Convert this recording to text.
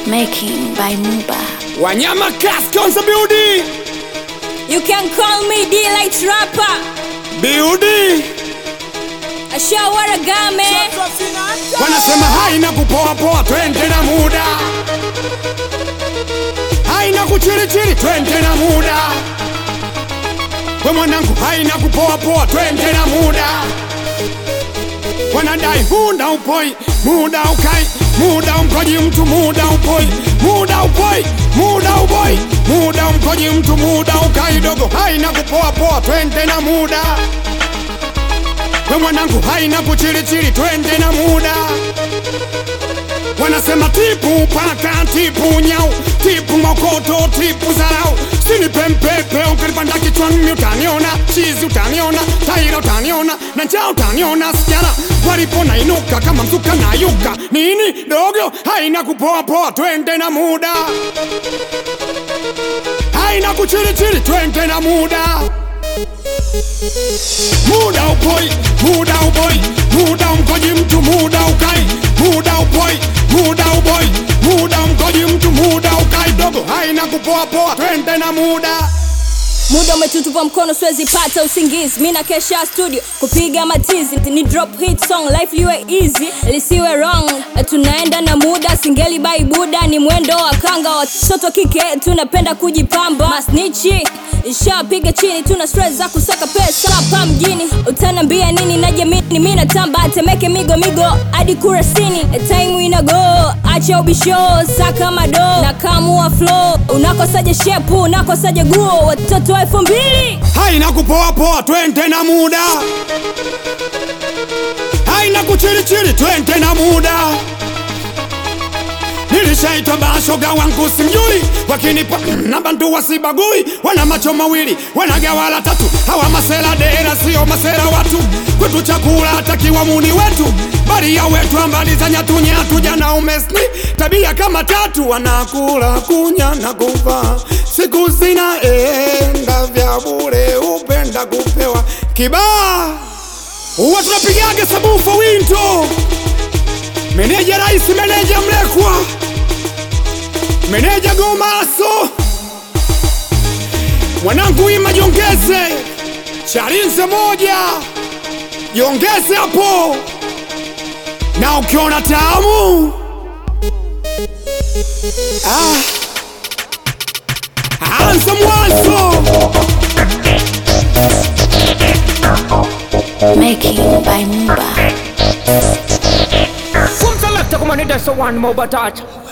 Making by Muba. Wanyama Cast on the beauty. You can call me D-Light Rapper. Beauty. Ashawara game. Wanasema haina kupoa poa, twende na muda. Haina kuchirichiri, twende na muda. We mwanangu, haina kupoa poa, twende na muda. Wanadai muda upoi, muda ukai, muda umkoji mtu, muda upoi, muda upoi, muda upoi, muda umkoji mtu, muda ukai dogo. Haina kupoa poa, twende na muda. We mwanangu haina kuchirichiri, twende na muda. Wanasema tipu paka, tipu nyau, tipu mokoto, tipu zarau. Sini pempepe, ukalipanda kichwani utaniona, chizi utaniona, taira utaniona, na njaa utaniona, sijana walipo nainuka kama mzuka na yuka. Nini dogo, haina kupoa poa, twende na muda. Haina kuchirichiri, twende na muda. Muda upoi, muda uboi, muda umkoji mtu, muda ukai, muda upoi, muda uboi, muda umkoji mtu, muda ukai dogo, haina kupoa poa, twende na muda. Muda umetutupa mkono, siwezi pata usingizi. Mi na kesha studio kupiga matizi, ni drop hit song, life liwe easy, lisiwe wrong. Tunaenda na muda, singeli bai buda, ni mwendo wa kanga. Watoto kike tunapenda kujipamba, masnichi ishapiga chini, tuna stress za kusaka pesa hapa mjini. Utanambia nini? Najamini mi natamba, temeke migo migo hadi kurasini, time ina go, acha ubisho, saka mado na kamua flow. Unakosaje shepu, unakosaje guo, watoto wa elfu mbili Haina kupoa poa, twende na muda. Haina kuchirichiri, twende na muda. Nilishaitwa bashoga wangu simjui, wakinipa na bantu wasibagui, wana macho mawili wanagawala tatu, hawa masela dera sio masela watu, kwetu chakula hatakiwa muni wetu, bali ya wetu ambali za nyatu nyatu, jana umesni tabia kama tatu, wanakula kunya na kufa, siku zinaenda vya bure, upenda kupewa kibaa, huwa tunapigaga sabufa winto Meneja rais, meneja mlekwa, meneja gomaso, mwanangu ima jongeze, charinze moja jongeze hapo, na ukiona tamu ah, anza mwanzo. Making by Muba. Come select a come on, that's the one more but touch.